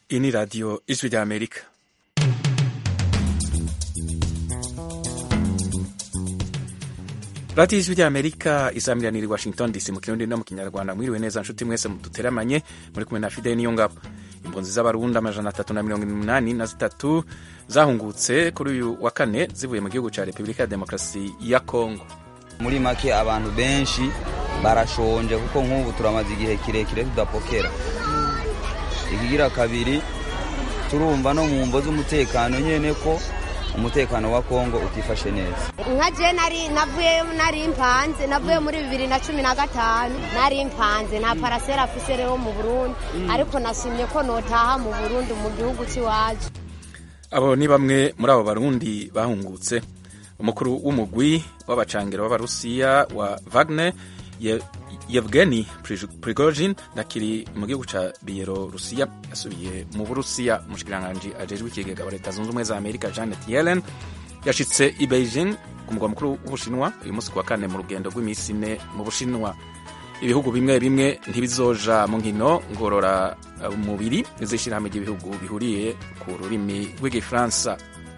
Iyi ni radiyo ijwi rya amerika radiyo ijwi rya amerika izamiranira i washington dc mu kirundi no mu kinyarwanda mwiriwe neza nshuti mwese duteramanye muri kumwe na fideli niyo ngabo impunzi z'abarundi amajana atatu na mirongo inani na zitatu zahungutse kuri uyu wa kane zivuye mu gihugu cya repubulika ya demokarasi ya kongo muri make abantu benshi barashonje kuko nk'ubu turamaze igihe kirekire tudapokera ikigira kabiri turumva no mu mvo z'umutekano nyene ko umutekano wa kongo utifashe neza nka je nari navuyeyo nari mpanze navuye muri bibiri na cumi na gatanu nari mpanze nta parasera afise rero mu burundi ariko nashimye ko notaha mu burundi mu gihugu c'iwacu abo ni bamwe muri abo barundi bahungutse umukuru w'umugwi w'abacangiro b'abarusiya wa Wagner Ye, Yevgeny Prigozhin nakiri mu gihugu ca Bielorusiya yasubiye mu Burusiya umushikiranganji ajejwe ikigega wa leta zunze ubumwe za Amerika Janet Yellen yashitse i Beijing ku mugwa mukuru w'Ubushinwa uyu munsi kuwa kane mu rugendo rw'iminsi ine mu Bushinwa ibihugu bimwe bimwe ntibizoja mu nkino ngorora mubiri z'ishirahamwe ry'ibihugu bihuriye ku rurimi rw'igifaransa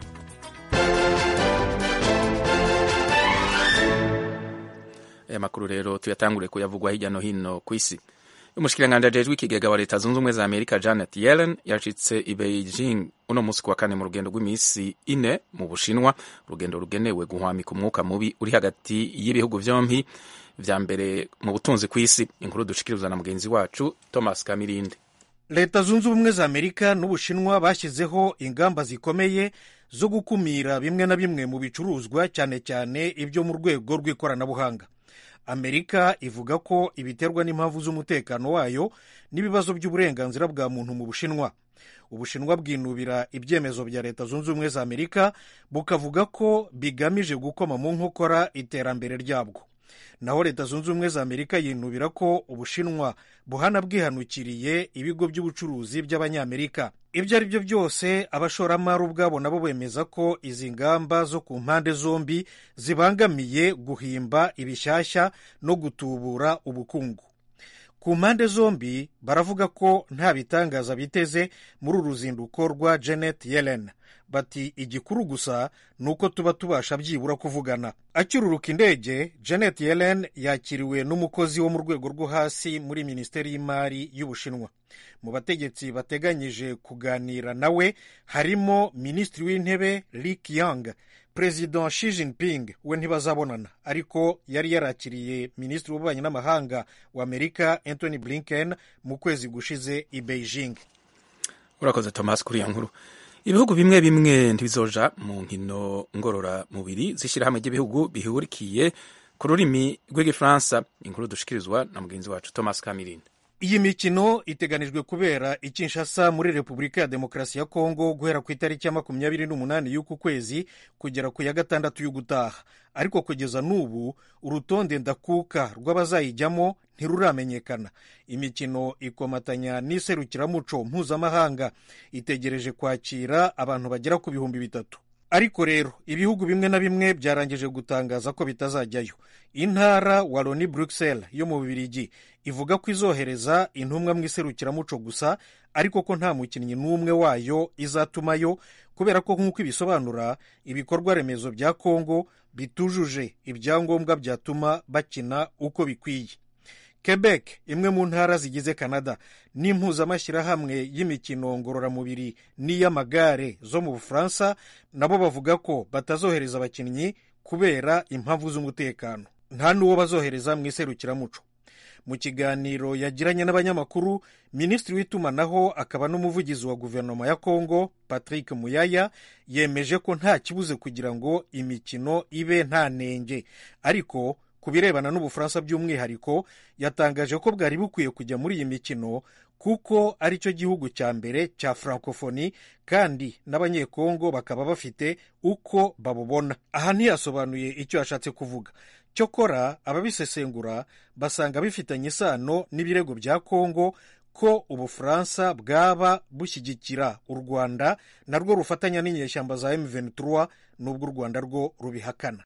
aya makuru rero tuyatangure kuyavugwa hirya no hino ku isi umushikiranganji ajejwe ikigega wa leta zunze ubumwe za amerika janet yellen yashitse i beijing uno munsi kuwa kane mu rugendo rw'iminsi ine mu bushinwa urugendo rugenewe guhwamika umwuka mubi uri hagati y'ibihugu vyompi vya mbere mu butunzi ku isi inkuru dushikiriza na mugenzi wacu thomas kamirinde leta zunze ubumwe za amerika n'ubushinwa bashyizeho ingamba zikomeye zo gukumira bimwe na bimwe mu bicuruzwa cyane cyane ibyo mu rwego rw'ikoranabuhanga amerika ivuga ko ibiterwa n'impamvu z'umutekano wayo n'ibibazo by'uburenganzira bwa muntu mu bushinwa ubushinwa bwinubira ibyemezo bya leta zunze ubumwe za amerika bukavuga ko bigamije gukoma mu nkokora iterambere ryabwo naho leta zunze ubumwe za amerika yinubira ko ubushinwa buhana bwihanukiriye ibigo by'ubucuruzi by'abanyamerika ibyo ari byo byose abashoramari ubwabo nabo bemeza ko izi ngamba zo ku mpande zombi zibangamiye guhimba ibishyashya no gutubura ubukungu ku mpande zombi baravuga ko nta bitangaza biteze muri uru ruzinduko rwa janet yellen bati igikuru gusa ni uko tuba tubasha byibura kuvugana acyururuka indege janet yellen yakiriwe n'umukozi wo mu rwego rwo hasi muri minisiteri y'imari y'ubushinwa mu bategetsi bateganyije kuganira nawe harimo minisitiri w'intebe Li Qiang perezida Xi Jinping we ntibazabonana ariko yari yarakiriye minisitiri w'ububanyi n'amahanga wa amerika Anthony Blinken mu kwezi gushize i Beijing urakoze thomas kuri iyo nkuru ibihugu bimwe bimwe ntibizoja mu nkino ngororamubiri z'ishyirahamwe ry'ibihugu bihurikiye ku rurimi rw'igifaransa inkuru dushikirizwa na mugenzi wacu thomas kamirinde iyi mikino iteganijwe kubera i Kinshasa muri repubulika ya demokarasi ya kongo guhera ku itariki ya makumyabiri n'umunani y'uku kwezi kugera ku ya gatandatu y'ugutaha ariko kugeza n'ubu urutonde ndakuka rw'abazayijyamo ntiruramenyekana imikino ikomatanya n'iserukiramuco mpuzamahanga itegereje kwakira abantu bagera ku bihumbi bitatu ariko rero ibihugu bimwe na bimwe byarangije gutangaza ko bitazajyayo intara wa loni bruxelles yo mu bubirigi ivuga ko izohereza intumwa mu iserukiramuco gusa ariko ko nta mukinnyi n'umwe wayo izatumayo kubera ko nk'uko ibisobanura ibikorwa remezo bya kongo bitujuje ibyangombwa byatuma bakina uko bikwiye Quebec imwe mu ntara zigize Canada n'impuzamashyirahamwe y'imikino ngororamubiri n'iy'amagare zo mu Bufaransa nabo bavuga ko batazohereza abakinnyi kubera impamvu z'umutekano nta n'uwo bazohereza mu iserukiramuco mu kiganiro yagiranye n'abanyamakuru minisitiri w'itumanaho akaba n'umuvugizi wa guverinoma ya kongo patrick muyaya yemeje ko nta kibuze kugira ngo imikino ibe nta nenge ariko ku birebana n'ubufaransa by'umwihariko yatangaje ko bwari bukwiye kujya muri iyi mikino kuko ari cyo gihugu cya mbere cya francophonie kandi n'abanyekongo bakaba bafite uko babubona aha ntiyasobanuye icyo yashatse kuvuga cyokora ababisesengura basanga bifitanye isano n'ibirego bya kongo ko ubufaransa bwaba bushyigikira u rwanda narwo rufatanya n'inyeshyamba za M23 n'ubwo u rwanda rwo rubihakana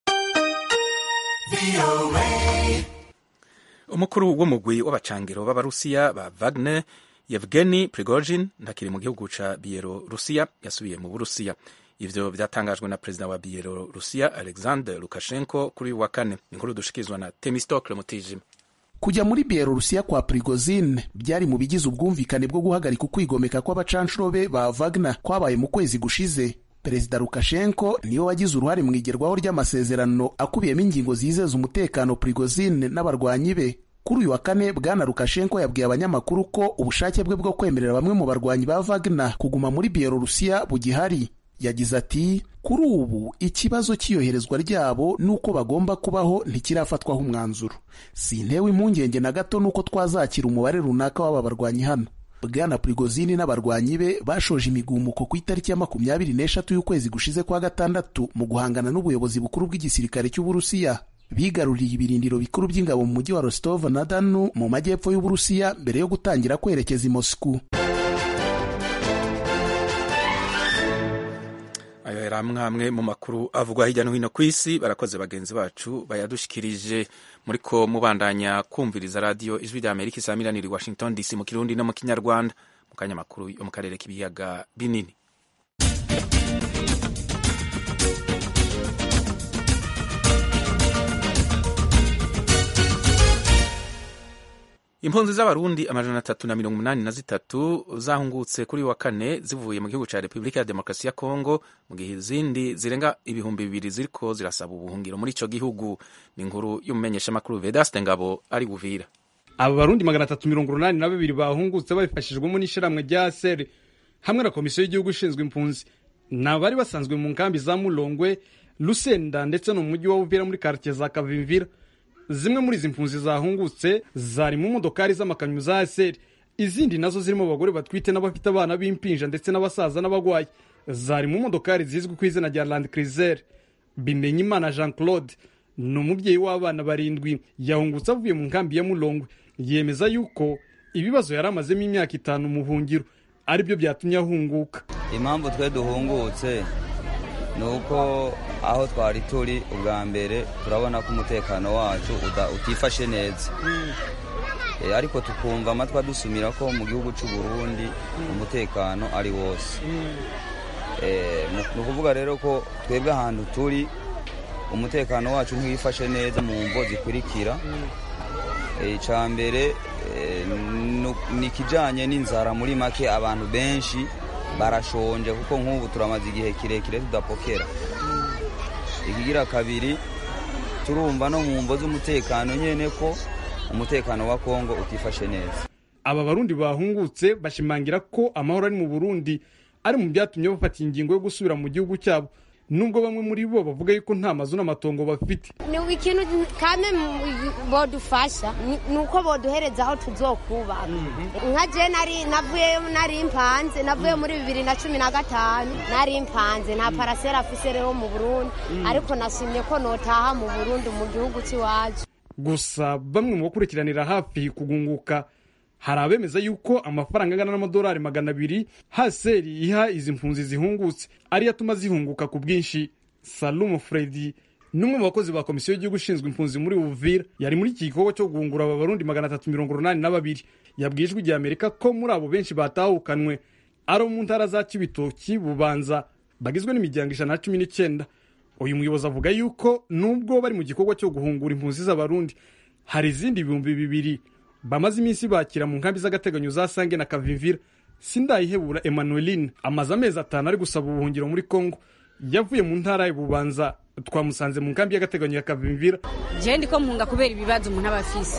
umukuru w'umugwi w'abacangiro b'abarusiya ba Wagner yevgeni prigozhin ntakiri mu gihugu ca bielorusiya yasubiye mu burusiya ivyo vyatangajwe na perezida wa bielorusiya alexander lukashenko kuri uyu wa kane inkuru dushikirizwa na temistokle mutijima kujya muri bielorusiya kwa prigozine byari mu bigize ubwumvikane bwo guhagarika ukwigomeka kw'abacanshuro be ba wagner kwabaye mu kwezi gushize perezida lukashenko niwe wagize uruhare mu igerwaho ry'amasezerano akubiyemo ingingo zizeza umutekano prigozine n'abarwanyi be kuri uyu wa kane bwana lukashenko yabwiye abanyamakuru ko ubushake bwe bwo kwemerera bamwe mu barwanyi ba wagner kuguma muri bielorusiya bugihari yagize ati kuri ubu ikibazo cy'iyoherezwa ryabo n'uko bagomba kubaho ntikirafatwaho umwanzuro sintewe impungenge na gato n'uko twazakira umubare runaka w'aba barwanyi hano bwana prigozini n'abarwanyi be bashoje imigumuko ku itariki ya makumyabiri n'eshatu y'ukwezi gushize kwa gatandatu mu guhangana n'ubuyobozi bukuru bw'igisirikare cy'uburusiya bigaruriye ibirindiro bikuru by'ingabo mu mujyi wa rostov na danu mu majyepfo y'uburusiya mbere yo gutangira kwerekeza i moscou ayo yari amwe amwe mu makuru avugwa hirya no hino ku isi barakoze bagenzi bacu bayadushikirije muri ko mubandanya kumviriza radiyo ijwi rya amerika isamiraniye washington dc mu kirundi no mu kinyarwanda mu kanya makuru yo mu karere k'ibiyaga binini impunzi z'abarundi amajana atatu na mirongo umunani na zitatu zahungutse kuri wa kane zivuye mu gihugu cya repubulika ya demokarasi ya kongo mu gihe izindi zirenga ibihumbi bibiri ziriko zirasaba ubuhungiro muri ico gihugu ni inkuru y'umumenyeshamakuru vedaste ngabo ari buvira aba barundi magana atatu mirongo urunani na babiri bahungutse babifashijwemo n'ishyirahamwe rya seri hamwe na komisiyo y'igihugu ishinzwe impunzi ni abari basanzwe mu nkambi za mulongwe lusenda ndetse no mu mujyi wa uvira muri karitsiye za kavimvira zimwe muri izi mpunzi zahungutse zari mu modokari z'amakamyo za aseri izindi nazo zirimo abagore batwite n'abafite abana b'impinja ndetse n'abasaza n'abagwayi zari mu modokari zizwi ku izina rya land cruiser bimenyimana jean claude ni umubyeyi w'abana barindwi yahungutse avuye mu nkambi ya mulongwe yemeza yuko ibibazo yari amazemo imyaka itanu mu buhungiro aribyo byatumye ahunguka impamvu twe duhungutse ni uko aho twari turi ubwa mbere turabona ko umutekano wacu utifashe neza ariko tukumva amatwi adusumira ko mu gihugu cy'u Burundi umutekano ari wose ni ukuvuga rero ko twebwe ahantu turi umutekano wacu ntiwifashe neza mu mvo zikurikira icya mbere ni ikijyanye n'inzara muri make abantu benshi barashonje kuko nk'ubu turamaze igihe kirekire tudapokera ikigira kabiri turumva no mu mvo z'umutekano nyine ko umutekano wa kongo utifashe neza aba barundi bahungutse bashimangira ko amahoro ari mu burundi ari mu byatumye bafata ingingo yo gusubira mu gihugu cyabo nubwo bamwe muri bo bavuga yuko nta mazu n'amatongo bafite ni ikintu kame bodufasha ni uko boduhereza aho tuzokubaka nka je nari navuye nari mpanze navuye muri bibiri na cumi na gatanu nari mpanze nta parasera afise rero mu burundi ariko nashimye ko notaha mu burundi mu gihugu cy'iwacu gusa bamwe mu bakurikiranira hafi kugunguka hari abemeza yuko amafaranga angana n'amadolari magana abiri haseri iha izi mpunzi zihungutse ariyo atuma zihunguka ku bwinshi salumu fredi n'umwe mu bakozi ba komisiyo y'igihugu ishinzwe impunzi muri uvira yari muri iki gikorwa cyo guhungura aba barundi magana atatu mirongo urunani na babiri yabwiye ijwi rya amerika ko muri abo benshi batahukanwe ari mu ntara za kibitoki bubanza bagizwe n'imiryango ijana na cumi n'icyenda uyu muyobozi avuga yuko nubwo bari mu gikorwa cyo guhungura impunzi z'abarundi hari izindi ibihumbi bibiri bamaze iminsi bakira mu nkambi z'agateganyo za sange na kavimvira sindayihebura emmanueline amaze amezi atanu ari gusaba ubuhungiro muri congo yavuye mu ntara y'ububanza twamusanze mu nkambi y'agateganyo ya kavimvira jewe ndiko mpunga kubera ibibazo umuntu aba afise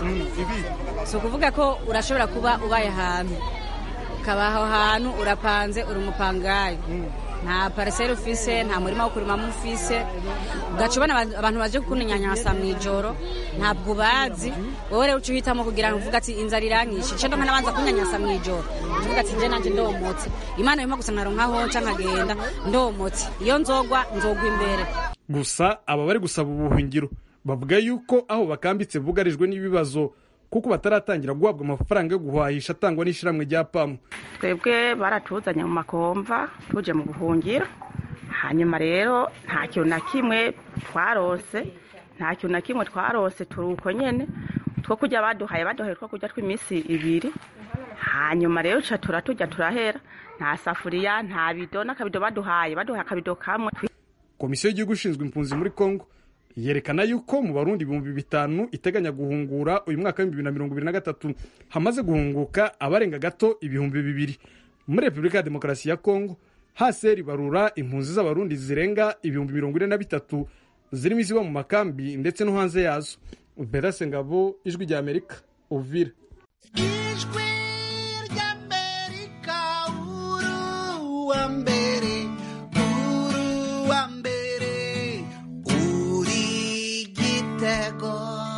si ukuvuga ko urashobora kuba ubaye ahantu ukaba aho hantu urapanze uri umupangayi nta pariseri ufise nta murima wo kurimamo ufise ugaca ubona abantu baje kukunyanyasa mu ijoro ntabwo ubazi wowe rero uca uhitamo kugira ngo uvuga ati inzara iranyishe nce ndonka nabanza kunyanyasa mu ijoro uvuga ati nje nanje ndomotse imana yuma gusa nkaronkaho nca nkagenda ndomotse iyo nzogwa nzogwa imbere gusa aba bari gusaba ubuhungiro bavuga yuko aho bakambitse bugarijwe n'ibibazo kuko bataratangira guhabwa amafaranga yo guhahisha atangwa n'ishyirahamwe rya pamu twebwe baratuzanye mu makomva tuje mu buhungiro hanyuma rero nta kintu na kimwe twarose nta kintu na kimwe twarose turi uko nyine two kujya baduhaye baduhaye two kujya tw'iminsi ibiri hanyuma rero ca turaturya turahera nta safuriya nta bido n'akabido baduhaye baduhaye akabido kamwe komisiyo y'igihugu ishinzwe impunzi muri congo yerekana yuko mu barundi ibihumbi bitanu iteganya guhungura uyu mwaka w'ibihumbi bibiri na mirongo ibiri na gatatu hamaze guhunguka abarenga gato ibihumbi bibiri muri repubulika ya demokarasi ya congo haseri barura impunzi z'abarundi zirenga ibihumbi mirongo ine na bitatu zirimo iziba mu makambi ndetse no hanze yazo berase ngabo ijwi rya amerika uvira ijwi ry'amerika uru wa mbere uru wa mbere uri gitego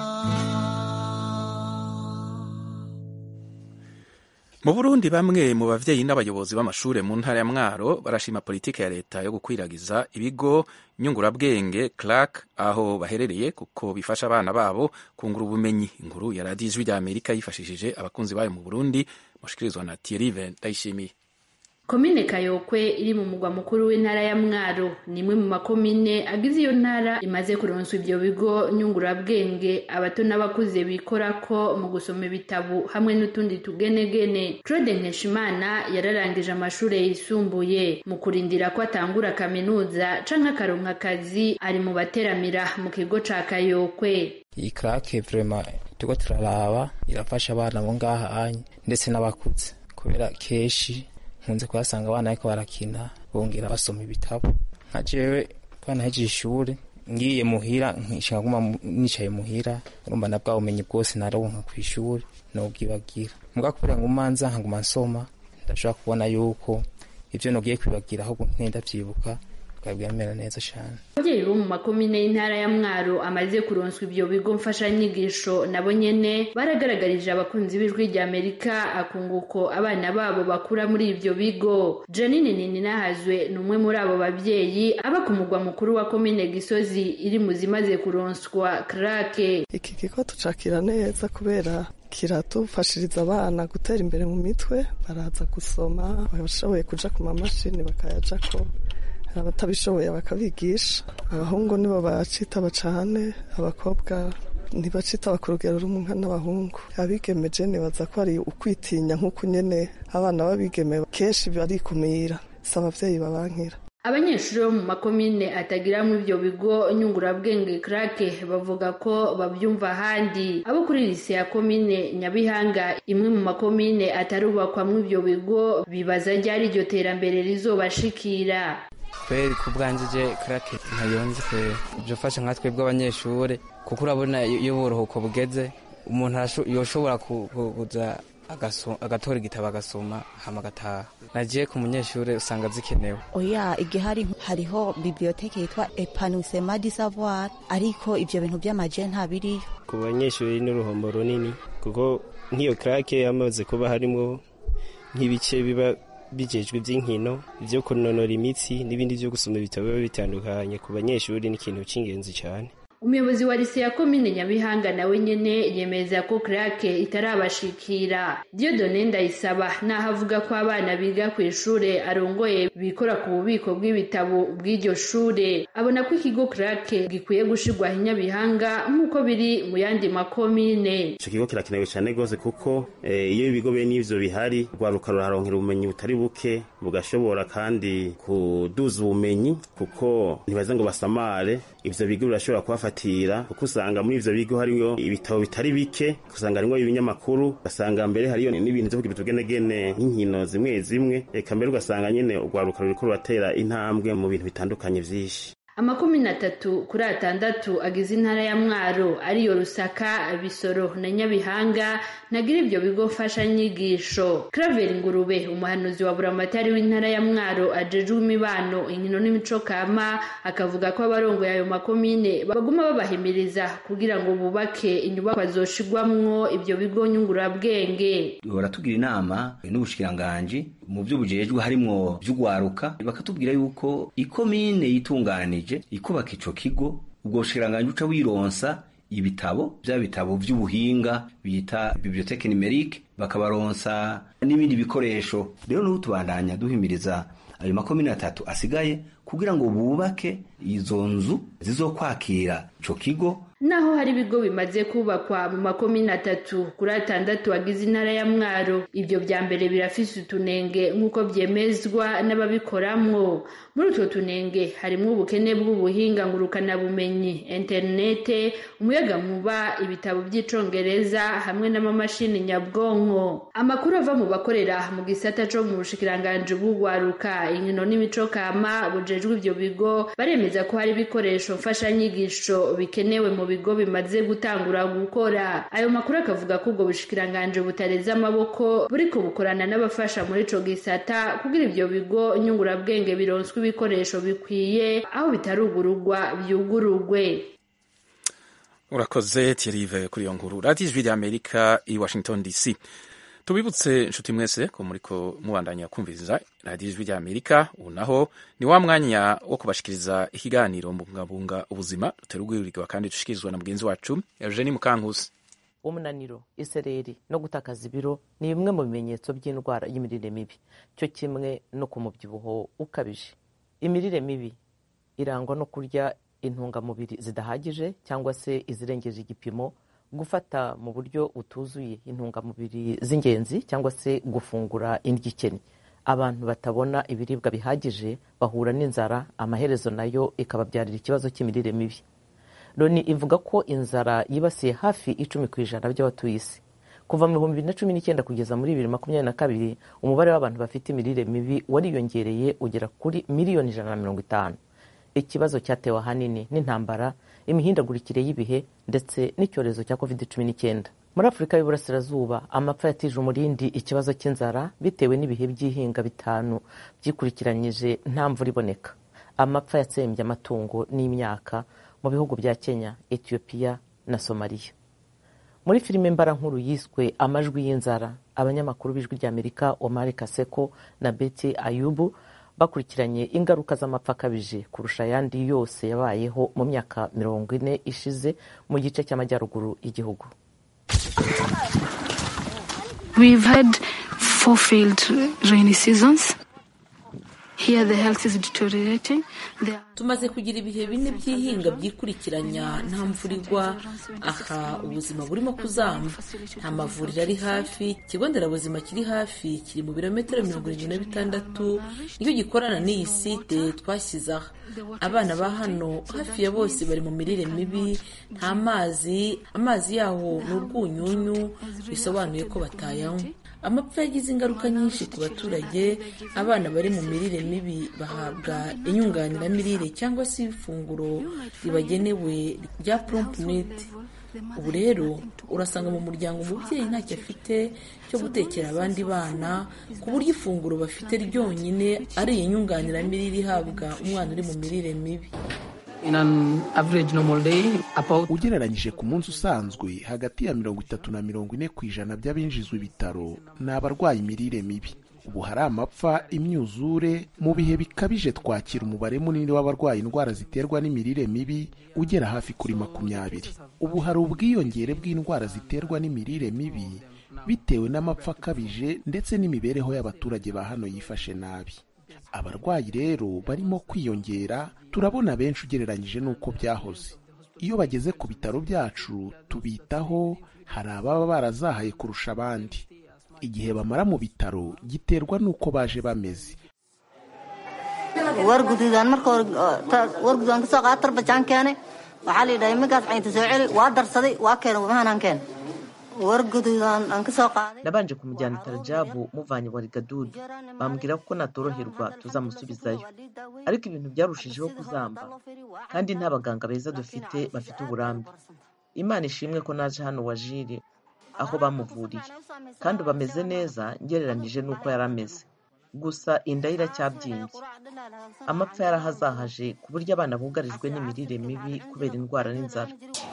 mu burundi bamwe mu bavyeyi n'abayobozi b'amashure mu ntara ya mwaro barashima politike ya leta yo gukwiragiza ibigo nyungurabwenge clark aho baherereye kuko bifasha abana babo kungura ubumenyi inkuru ya radiyo ijwi rya amerika yifashishije abakunzi bayo mu burundi mushikirizwa na thierry ndayishimiye komine kayokwe iri mu mugwa mukuru w'intara ya mwaro ni imwe mu makomine agize iyo ntara imaze kuronswa ibyo bigo nyungurabwenge abato n'abakuze bikorako mu gusoma ibitabo hamwe n'utundi tugenegene claude nkeshimana yararangije amashuri yisumbuye mu kurindira ko atangura kaminuza canke akaronka akazi ari mu bateramira mu kigo ca kayokwe iyi karake vrema turiko turaraba irafasha abana bo ngaha anye ndetse n'abakuze kubera kenshi nkunze kuhasanga abana ariko barakina bongera basoma ibitabo nka jewe kuba nahejeje ishuri ngiye muhira nkishaka guma nicaye muhira urumva na bwa bumenyi bwose naronka ku ishuri nobwibagira mbwa kubera ngo umanza nkaguma nsoma ndashobora kubona yuko ivyo nogiye kwibagira ahubwo ntenda vyibuka bikaba bimera neza cane ababyeyi bo mu makomine y'intara ya mwaro amaze kuronswa ibyo bigo mfashanyigisho nabo nyene baragaragarije abakunzi b'ijwi rya amerika akunguko abana babo bakura muri ibyo bigo janine nininahazwe ni umwe muri abo babyeyi aba ku mugwa mukuru wa komine gisozi iri mu zimaze kuronswa krake iki kigo tucakira neza kubera kiratufashiriza abana gutera imbere mu mitwe baraza gusoma bashoboye kuja ku mamashini bakayajako abatabishoboye bakabigisha abahungu nibo bacitaba cane abakobwa ntibacitaba ku rugero rumwe nka n'abahungu abigemeje nibaza ko ari ukwitinya nk'uko nyene abana b'abigeme kenshi barikumira si abavyeyi babankira abanyeshuri bo mu makomine atagiramwo ivyo bigo nyungurabwenge krake bavuga ko bavyumva ahandi abo kuri lise ya komine nyabihanga imwe mu makomine atarubakwamwo ivyo bigo bibaza ryari iryo terambere rizobashikira kweri ku bwanjye je karake ntayonzi kweri byofasha nka twebwe abanyeshuri kuko urabona iyo uburuhuko bugeze umuntu yoshobora kuza agatora igitabo agasoma hama agataha nagiye ku munyeshuri usanga zikenewe oya igihe hari hariho biblioteke yitwa epanusema di savoir ariko ivyo bintu vy'amaje ntabiriyo ku banyeshuri n'uruhombo runini kuko nk'iyo krake yamaze kuba harimo nk'ibice biba bijejwe iby'inkino ibyo kunonora imitsi n'ibindi byo gusoma ibitabo biba bitandukanye ku banyeshuri ni ikintu cy'ingenzi cyane umuyobozi wa lise ya komine nyabihanga nawe nyene yemeza ko krake itarabashikira diodone ndayisaba naho avuga ko abana biga ku ishure arongoye bikora ku bubiko bw'ibitabo bw'iryo shure abona ko ikigo krake gikwiye gushirwaho inyabihanga nk'uko biri mu yandi makomine ico kigo kirakenewe cane gose kuko iyo ibigo bene ivyo bihari rwaruka ruraronkera ubumenyi butari buke bugashobora kandi kuduza ubumenyi kuko ntibaze ngo basamare ivyo bigo birashobora kubafatira kuko usanga muri ivyo bigo hariyo ibitabo bitari bike usanga harimwo ibinyamakuru ugasanga mbere hariyo n'ibintu vyo kugira utugenegene nk'inkino zimwe zimwe eka mbere ugasanga nyene urwaruka ruriko ruratera intambwe mu bintu bitandukanye vyinshi amakomine atatu kuri atandatu agize intara ya mwaro ariyo rusaka bisoro na nyabihanga ntagira ibyo bigo mfashanyigisho claver ngurube umuhanuzi wa buramatari w'intara ya mwaro ajejwe imibano inkino n'imico kama akavuga ko abarongoye ayo makomine baguma babahimiriza kugira ngo bubake inyubakwa zoshigwamwo ibyo bigo nyungurabwenge baratugira inama n'ubushikiranganji mu byo bujejwe harimwo vy'ugwaruka bakatubwira yuko ikomine yitunganije ikubaka ico kigo ubwo bushikiranganji uca wironsa ibitabo vya bitabo vy'ubuhinga bita biblioteke numerique bakabaronsa n'ibindi bikoresho rero n'ubu tubandanya duhimiriza ayo makomine atatu asigaye kugira ngo bubake izo nzu zizokwakira ico kigo naho hari ibigo bimaze kubakwa mu makomine atatu kuri atandatu agize intara ya mwaro ibyo bya mbere birafise utunenge nk'uko byemezwa n'ababikoramwo muri utwo tunenge harimo ubukene bw'ubuhinga ngurukanabumenyi interinete umuyagankuba ibitabo by'icongereza hamwe n'amamashini nyabwonko amakuru ava mu bakorera mu gisata co mu bushikiranganji bw'ugwaruka inkino n'imico kama bujejwe ibyo bigo baremeza ko hari ibikoresho mfashanyigisho bikenewe mu bigo bimaze gutangura gukora ayo makuru akavuga ko ubwo bushikiranganji butareze amaboko buriko bukorana n'abafasha muri ico gisata kugira ivyo bigo nyungurabwenge bironswe ibikoresho bikwiye aho bitarugurugwa byugurugwe urakoze Thierry kuri iyo nkuru radiyo ijwi ry'amerika i washington dc tubibutse inshuti mwese ko muriko mubandanya kumviriza radiyo ijwi ry'amerika ubu naho ni wa mwanya wo kubashikiriza ikiganiro mbungabunga ubuzima duterugwirirwa kandi dushikirizwa na mugenzi wacu eugenie mukankusi umunaniro isereri no gutakaza ibiro ni bimwe mu bimenyetso by'indwara y'imirire mibi cyo kimwe no ku mubyibuho ukabije imirire mibi irangwa no kurya intungamubiri zidahagije cyangwa se izirengeje igipimo gufata mu buryo butuzuye intungamubiri z'ingenzi cyangwa se gufungura indyo ikennye abantu batabona ibiribwa bihagije bahura n'inzara amaherezo nayo ikababyarira ikibazo cy'imirire mibi loni ivuga ko inzara yibasiye hafi icumi ku ijana by'abatuye isi kuva mu bihumbi bibiri na cumi n'icyenda kugeza muri bibiri makumyabiri na kabiri umubare w'abantu bafite imirire mibi wariyongereye ugera kuri miliyoni ijana na mirongo itanu ikibazo cyatewe ahanini n'intambara imihindagurikire y'ibihe ndetse n'icyorezo cya covid cumi n'icyenda muri afurika y'uburasirazuba amapfa yatije umurindi ikibazo cy'inzara bitewe n'ibihe by'ihinga bitanu byikurikiranyije nta mvura iboneka amapfa yatsembye amatungo n'imyaka mu bihugu bya kenya etiyopiya na somaliya muri filime mbarankuru yiswe amajwi y'inzara abanyamakuru b'ijwi ry'amerika omar kaseko na beti ayubu bakurikiranye ingaruka z'amapfa akabije kurusha ayandi yose yabayeho mu myaka mirongo ine ishize mu gice cy'amajyaruguru y'igihugu We've had four failed rainy seasons. Here the health is deteriorating. There tumaze kugira ibihe bine by'ihinga byikurikiranya nta mvura igwa aha ubuzima burimo kuzamba nta mavuriro ari hafi ikigo nderabuzima kiri hafi kiri mu birometero mirongo irindwi na bitandatu nicyo gikorana n'iyi site twashyize aha abana ba hano hafi ya bose bari mu mirire mibi nta mazi amazi yaho ni urwunyunyu bisobanuye ko batayanywa amapfa yagize ingaruka nyinshi ku baturage abana bari mu mirire mibi bahabwa inyunganiramirire cyangwa se ifunguro ribagenewe rya prompnut ubu rero urasanga mu muryango umubyeyi ntacyo afite cyo gutekera abandi bana ku buryo ifunguro bafite ryonyine ari iyi nyunganiramirire ihabwa umwana uri mu mirire mibi ugereranyije ku munsi usanzwe hagati ya mirongo itatu na mirongo ine ku ijana by'abinjizwa ibitaro ni abarwaye imirire mibi ubu hari amapfa imyuzure mu bihe bikabije twakira umubare munini w'abarwaye indwara ziterwa n'imirire mibi ugera hafi kuri makumyabiri ubu hari ubwiyongere bw'indwara ziterwa n'imirire mibi bitewe n'amapfa akabije ndetse n'imibereho y'abaturage ba hano yifashe nabi abarwayi rero barimo kwiyongera turabona benshi ugereranyije n'uko byahoze iyo bageze ku bitaro byacu tubitaho hari ababa barazahaye kurusha abandi igihe bamara mu bitaro giterwa n'uko baje bameze wargududaan marka wargududaan kasoo qaada tarbajaan keenay waxaa la yidhaha iminkaas caynta soo celi waa darsaday waa keenay wamahanaan keen wargududaan aan kasoo qaaday nabanje kumujyana itarajabu muvanye warigadudu bambwira ko natoroherwa tuzamusubizayo ariko ibintu byarushijeho kuzamba kandi nta baganga beza dufite bafite uburambe imana ishimwe ko naje hano wajiri aho bamuvuriye kandi ubu ameze neza ngereranije n'uko yari ameze gusa inda ye iracyabyimbye amapfa yarahazahaje ku buryo abana bugarijwe n'imirire mibi kubera indwara n'inzara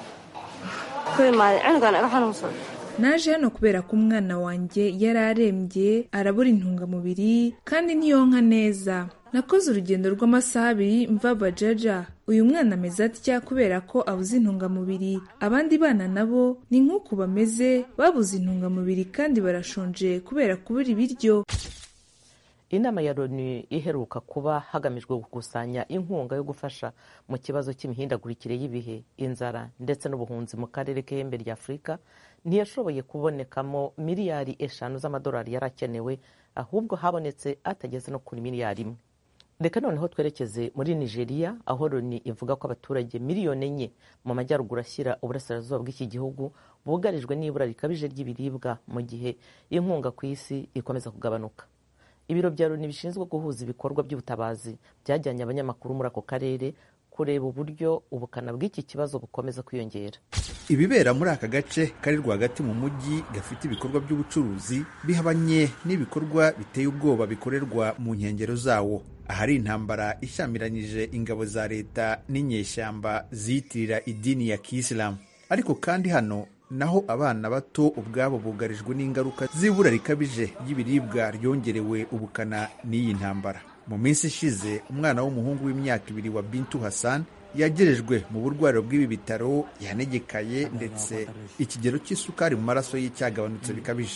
naje hano kubera ko umwana wanjye yari arembye arabura intungamubiri kandi ntiyonka neza nakoze urugendo rw'amasaha abiri mva bajaja uyu mwana ameze atya kubera ko abuze intungamubiri abandi bana nabo ni nk'uku bameze babuze intungamubiri kandi barashonje kubera kubura ibiryo inama ya loni iheruka kuba hagamijwe gukusanya inkunga yo gufasha mu kibazo cy'imihindagurikire y'ibihe inzara ndetse n'ubuhunzi mu karere k'ihembe rya afurika ntiyashoboye kubonekamo miliyari eshanu z'amadolari yari akenewe ahubwo habonetse atageze no kuri miliyari imwe reka noneho twerekeze muri nigeria aho loni ivuga ko abaturage miliyoni enye mu majyaruguru ashyira uburasirazuba bw'iki gihugu bugarijwe n'ibura rikabije ry'ibiribwa mu gihe inkunga ku isi ikomeza kugabanuka ibiro bya loni bishinzwe guhuza ibikorwa by'ubutabazi byajyanye abanyamakuru muri ako karere kureba uburyo ubukana bw'iki kibazo bukomeza kwiyongera ibibera muri aka gace kari rwagati mu mujyi gafite ibikorwa by'ubucuruzi bihabanye n'ibikorwa biteye ubwoba bikorerwa mu nkengero zawo ahari intambara ishyamiranyije ingabo za leta n'inyeshyamba ziyitirira idini ya kisilamu ariko kandi hano naho abana bato ubwabo bugarijwe n'ingaruka z'ibura rikabije ry'ibiribwa ryongerewe ubukana n'iyi ntambara mu minsi ishize umwana w'umuhungu w'imyaka ibiri wa bintu hassan yagerejwe mu burwariro bw'ibi bitaro yanegekaye ndetse ikigero cy'isukari mu maraso ye cyagabanutse bikabije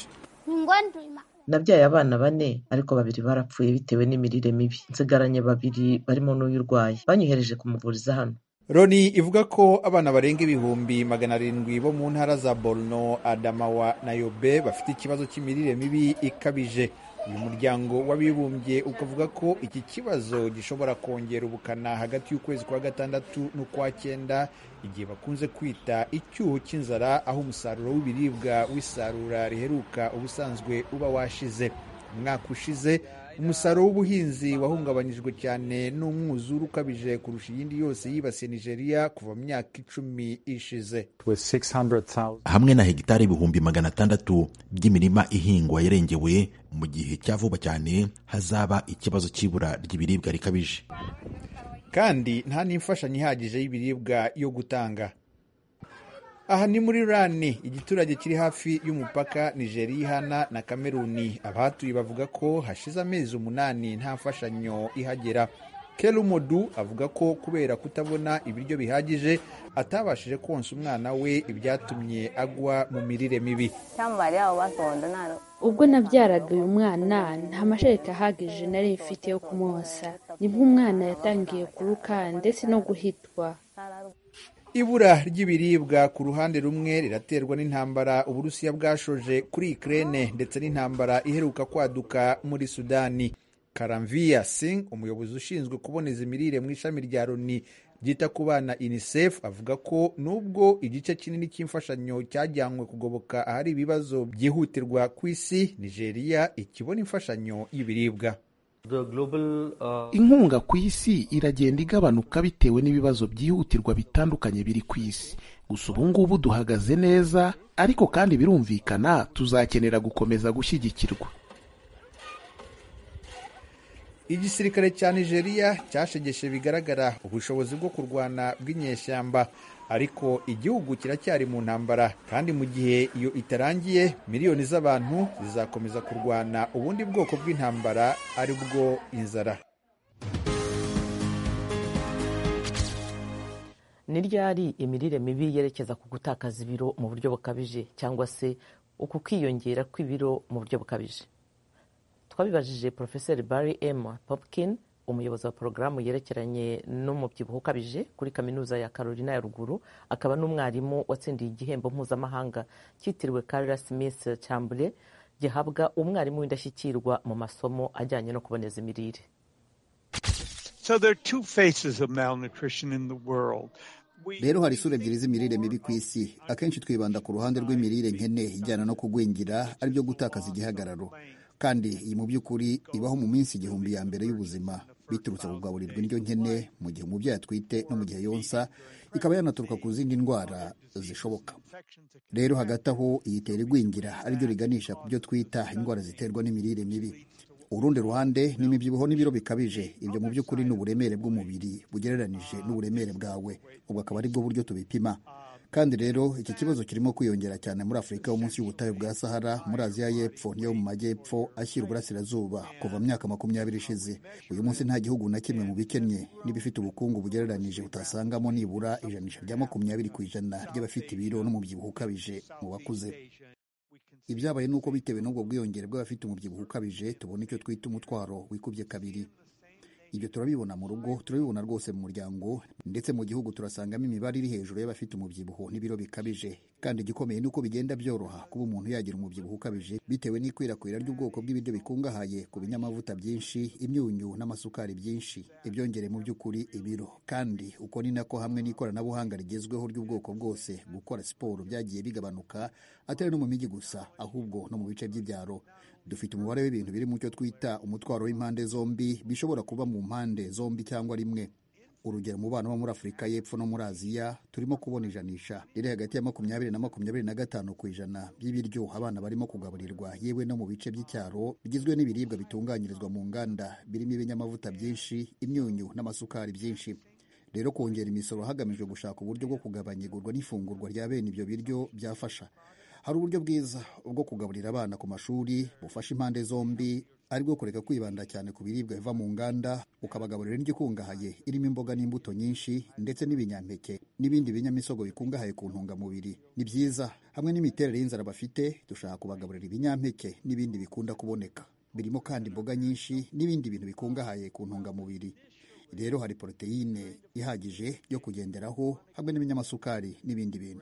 nabyaye abana bane ariko babiri barapfuye bitewe n'imirire mibi nsigaranye babiri barimo n'uyu urwaye banyohereje kumuvuriza hano loni ivuga ko abana barenga ibihumbi magana arindwi bo mu ntara za borno adamawa na yobe bafite ikibazo cy'imirire mibi ikabije uyu muryango w'abibumbye ukavuga ko iki kibazo gishobora kongera ubukana hagati y'ukwezi kwa gatandatu n'ukwa cyenda igihe bakunze kwita icyuho cy'inzara aho umusaruro w'ibiribwa w'isarura riheruka ubusanzwe uba washize umwaka ushize umusaruro w'ubuhinzi wahungabanyijwe cyane n'umwuzure ukabije kurusha iyindi yose yibasiye nigeria kuva mu myaka icumi ishize hamwe na hegitari ibihumbi magana atandatu by'imirima ihingwa yarengewe mu gihe cya vuba cyane hazaba ikibazo cy'ibura ry'ibiribwa rikabije kandi nta n'imfashanyo ihagije y'ibiribwa yo gutanga aha ni muri rani igiturage kiri hafi y'umupaka nigeria ihana na kameruni abahatuye bavuga ko hashize amezi umunani nta mfashanyo ihagera kerumodu avuga ko kubera kutabona ibiryo bihagije atabashije konsa umwana we ibyatumye agwa mu mirire mibi ubwo nabyaraga uyu mwana nta mashereka ahagije nari mfite yo kumwosa nibwo umwana yatangiye kuruka ndetse no guhitwa ibura ry'ibiribwa ku ruhande rumwe riraterwa n'intambara uburusiya bwashoje kuri ikirere ndetse n'intambara iheruka kwaduka muri sudani karamviya singh umuyobozi ushinzwe kuboneza imirire mu ishami rya loni ryita ku bana unicef avuga ko nubwo igice kinini cy'imfashanyo cyajyanywe kugoboka ahari ibibazo byihutirwa ku isi nigeria ikibona imfashanyo y'ibiribwa inkunga ku isi iragenda igabanuka bitewe n'ibibazo byihutirwa bitandukanye biri ku isi gusa ubu ngubu duhagaze neza ariko kandi birumvikana tuzakenera gukomeza gushyigikirwa igisirikare cya nigeria cyashegeshe bigaragara ubushobozi bwo kurwana bw'inyeshyamba ariko igihugu kiracyari mu ntambara kandi mu gihe iyo itarangiye miliyoni z'abantu zizakomeza kurwana ubundi bwoko bw'intambara ari bwo inzara ni ryari imirire mibi yerekeza ku gutakaza ibiro mu buryo bukabije cyangwa se uku kwiyongera kw'ibiro mu buryo bukabije twabibajije porofeseri barry m popkin umuyobozi wa porogaramu yerekeranye n'umubyibuho ukabije kuri kaminuza ya carolina ya ruguru akaba n'umwarimu watsindiye igihembo mpuzamahanga cyitiriwe carla smith cyambure gihabwa umwarimu w'indashyikirwa mu masomo ajyanye no kuboneza imirire So there are two faces of malnutrition in the world. rero hari isura ebyiri z'imirire mibi ku isi akenshi twibanda ku ruhande rw'imirire nkene ijyana no kugwingira aribyo gutakaza igihagararo kandi iyi mu by'ukuri ibaho mu minsi igihumbi ya mbere y'ubuzima biturutse kugaburirwa indyo nkene mu gihe umubyeyi atwite no mu gihe yonsa ikaba yanaturuka ku zindi ndwara zishoboka rero hagati aho iyi itera igwingira ariryo riganisha ku byo twita indwara ziterwa n'imirire mibi urundi ruhande ni imibyibuho n'ibiro bikabije ibyo mu by'ukuri ni uburemere bw'umubiri bugereranije n'uburemere bwawe ubwo akaba ari bwo buryo tubipima kandi rero iki kibazo kirimo kwiyongera cyane muri afurika yo munsi y'ubutayu bwa sahara muri aziya y'epfo niyo mu majyepfo ashyira uburasirazuba kuva mu myaka makumyabiri ishize uyu munsi nta gihugu na kimwe mu bikennye n'ibifite ubukungu bugereranije utasangamo nibura ijanisha rya makumyabiri ku ijana ry'abafite ibiro n'umubyibuho ukabije mu bakuze ibyabaye ni uko bitewe n'ubwo bwiyongere bw'abafite umubyibuho ukabije tubona icyo twita umutwaro wikubye kabiri ibyo turabibona mu rugo turabibona rwose mu muryango ndetse mu gihugu turasangamo imibare iri hejuru y'abafite umubyibuho n'ibiro bikabije kandi igikomeye ni uko bigenda byoroha kuba umuntu yagira umubyibuho ukabije bitewe n'ikwirakwira ry'ubwoko bw'ibiryo bikungahaye ku binyamavuta byinshi imyunyu n'amasukari byinshi ibyongere mu by'ukuri ibiro kandi uko ni nako hamwe n'ikoranabuhanga rigezweho ry'ubwoko bwose gukora siporo byagiye bigabanuka atari no mu mijyi gusa ahubwo no mu bice by'ibyaro dufite umubare w'ibintu biri mu cyo twita umutwaro w'impande zombi bishobora kuba mu mpande zombi cyangwa rimwe urugero mu bana bo muri afurika y'epfo no muri aziya turimo kubona ijanisha riri hagati ya makumyabiri na makumyabiri na gatanu ku ijana by'ibiryo abana barimo kugaburirwa yewe no mu bice by'icyaro bigizwe n'ibiribwa bitunganyirizwa mu nganda birimo ibinyamavuta byinshi imyunyu n'amasukari byinshi rero kongera imisoro hagamijwe gushaka uburyo bwo kugabanya igurwa n'ifungurwa rya bene ibyo biryo byafasha hari uburyo bwiza bwo kugaburira abana ku mashuri bufasha impande zombi ari bwo kureka kwibanda cyane ku biribwa biva mu nganda ukabagaburira indyo ikungahaye irimo imboga n'imbuto nyinshi ndetse n'ibinyampeke n'ibindi binyamisogwe bikungahaye ku ntungamubiri ni byiza hamwe n'imiterere y'inzara bafite dushaka kubagaburira ibinyampeke n'ibindi bikunda kuboneka birimo kandi imboga nyinshi n'ibindi bintu bikungahaye ku ntungamubiri rero hari poroteyine ihagije yo kugenderaho hamwe n'ibinyamasukari n'ibindi bintu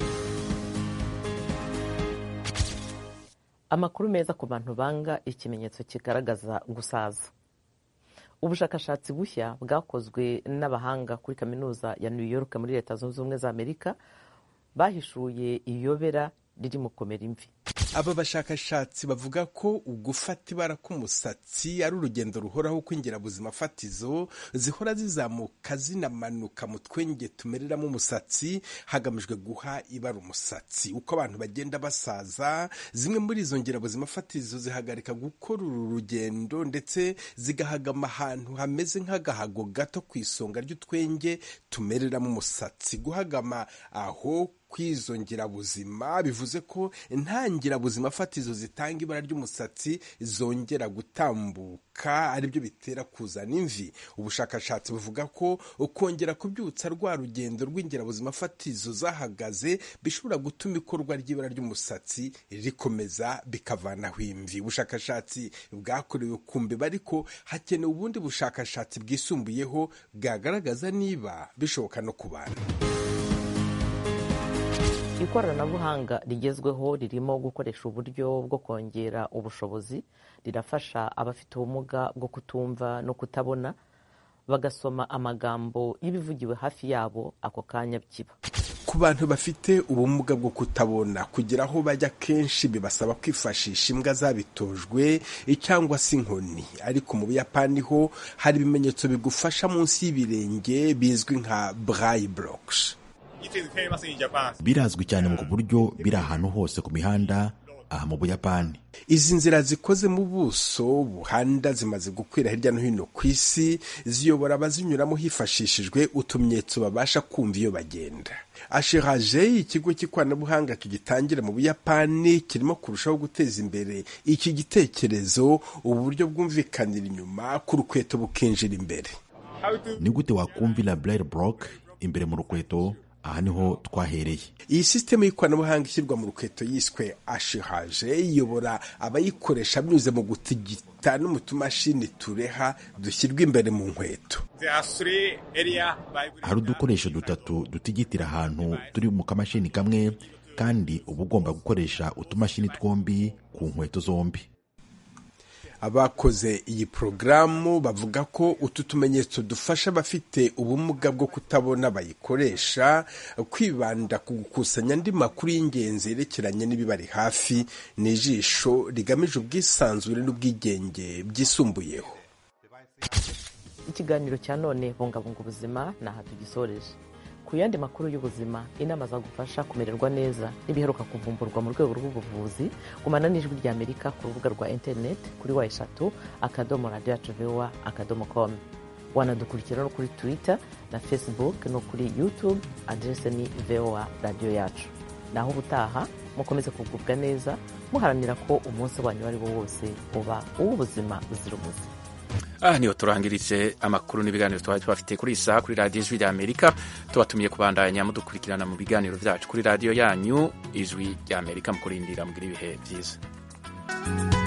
amakuru meza ku bantu banga ikimenyetso kigaragaza gusaza ubushakashatsi bushya bwakozwe n'abahanga kuri kaminuza ya new york muri leta zunze ubumwe za amerika bahishuye iyobera riri mu komera imvi aba bashakashatsi bavuga ko ugufata ibara k'umusatsi ari urugendo ruhoraho kw'ingirabuzima fatizo zihora zizamuka zinamanuka mu twenge tumereramo umusatsi hagamijwe guha ibara umusatsi uko abantu bagenda basaza zimwe muri izo ngirabuzima fatizo zihagarika gukora uru rugendo ndetse zigahagama ahantu hameze nk'agahago gato ku isonga ry'utwenge tumereramo umusatsi guhagama aho kw'izo ngirabuzima bivuze ko nta ngirabuzima fatizo zitanga ibara ry'umusatsi zongera gutambuka aribyo bitera kuzana imvi ubushakashatsi buvuga ko kongera kubyutsa rwa rugendo rw'ingirabuzima fatizo zahagaze bishobora gutuma ikorwa ry'ibara ry'umusatsi rikomeza bikavanaho imvi ubushakashatsi bwakorewe ku mbeba ariko hakenewe ubundi bushakashatsi bwisumbuyeho bwagaragaza niba bishoboka no ku bantu ikoranabuhanga rigezweho ririmo gukoresha uburyo bwo kongera ubushobozi rirafasha abafite ubumuga bwo kutumva no kutabona bagasoma amagambo y'ibivugiwe hafi yabo ako kanya kiba ku bantu bafite ubumuga bwo kutabona kugira aho bajya kenshi bibasaba kwifashisha imbwa zabitojwe cyangwa se inkoni ariko mu buyapani ho hari ibimenyetso bigufasha munsi y'ibirenge bizwi nka braille blocks birazwi cyane mu buryo biri ahantu hose ku mihanda aha mu buyapani izi nzira zikoze mu buso buhanda zimaze gukwira hirya no hino ku isi ziyobora abazinyuramo hifashishijwe utumenyetso babasha kumva iyo bagenda ashiraje ikigo cy'ikoranabuhanga kigitangira mu buyapani kirimo kurushaho guteza imbere iki gitekerezo ubu buryo bwumvikanira inyuma ku rukweto bukinjira imbere ni gute wakumvira braille block imbere mu rukweto aha niho twahereye iyi sisitemu y'ikoranabuhanga ishyirwa mu rukweto yiswe ashihaje iyobora abayikoresha binyuze mu gutigita no mu tumashini tureha dushyirwa imbere mu nkweto hari udukoresho dutatu dutigitira ahantu turi mu kamashini kamwe kandi uba ugomba gukoresha utumashini twombi ku nkweto zombi abakoze iyi porogaramu bavuga ko utu tumenyetso dufasha abafite ubumuga bwo kutabona bayikoresha kwibanda ku gukusanya andi makuru y'ingenzi yerekeranye n'ibibari hafi ni ijisho rigamije ubwisanzure n'ubwigenge byisumbuyeho ikiganiro cya none bungabunga ubuzima ni aha tugisoreje ku yandi makuru y'ubuzima inama zagufasha kumererwa neza n'ibiheruka kuvumburwa mu rwego rw'ubuvuzi gumana n'ijwi rya amerika ku rubuga rwa interineti kuri wa eshatu akadomo radiyo yacu vewa akadomo komu wanadukurikira no kuri twitter na facebook no kuri youtube aderese ni vewa radiyo yacu naho ubutaha mukomeze kugubwa neza muharanira ko umunsi wanyu uwo ari wo wose uba uw'ubuzima buzira umuze aha niho turangirije amakuru n'ibiganiro twari tubafite kuri iyi saha kuri radiyo ijwi rya amerika tubatumiye kubandanya mudukurikirana mu biganiro byacu kuri radiyo yanyu ijwi rya amerika mu kurindira mugira ibihe byiza